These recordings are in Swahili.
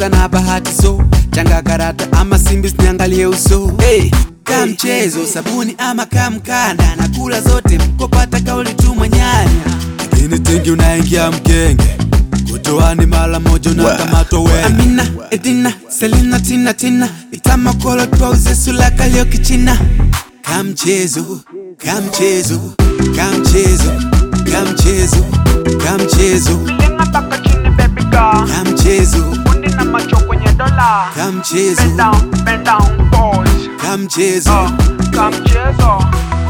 cheza na bahati so changa karata ama simbi niangalie uso hey. Ka mchezo sabuni ama kamkanda na kula zote mkopata kauli tu mwanyanya lakini tengi unaingia mkenge kutoani mara moja unakamatwa wengi Amina, Edina, Selina, Tina, Tina itamakolo twauze sulaka leo kichina kamchezo kamchezo kamchezo kamchezo kamchezo Lenga mpaka chini baby girl kamchezo Fundi na macho kwenye dola kamchezo Bend down, bend down, pause kamchezo uh, Kamchezo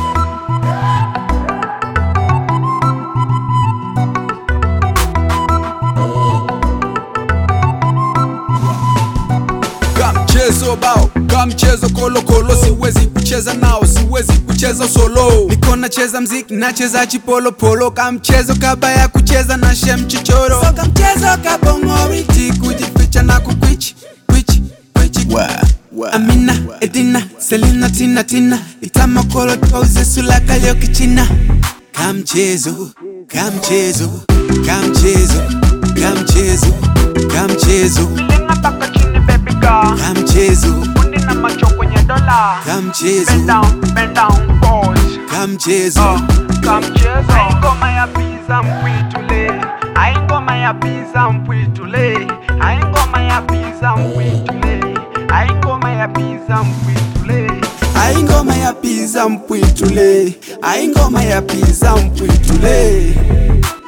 kamchezo bao kamchezo kolokolo siwezi kucheza nao siwezi kucheza solo niko nacheza mziki nacheza chipolopolo kamchezo kabaya kucheza na shem chichoro so kamchezo kabongoriti kujificha na kukwichi kwichi kwichi amina edina selina tina tina itamakolo twauze sulaka leo kichina kamchezo kamchezo kamchezo kamchezo kamchezo Lenga mpaka chini baby girl kamchezo Fundi na macho kwenye dola kamchezo Bend down, bend down, pause kamchezo uh, Kamchezo Ai ngoma ya pizza mpwitule Ai ngoma ya pizza mpwitule Ai ngoma ya pizza mpwitule Ai ngoma ya pizza mpwitule ai ngoma ya piza mpwitule ai ngoma ya piza mpwitule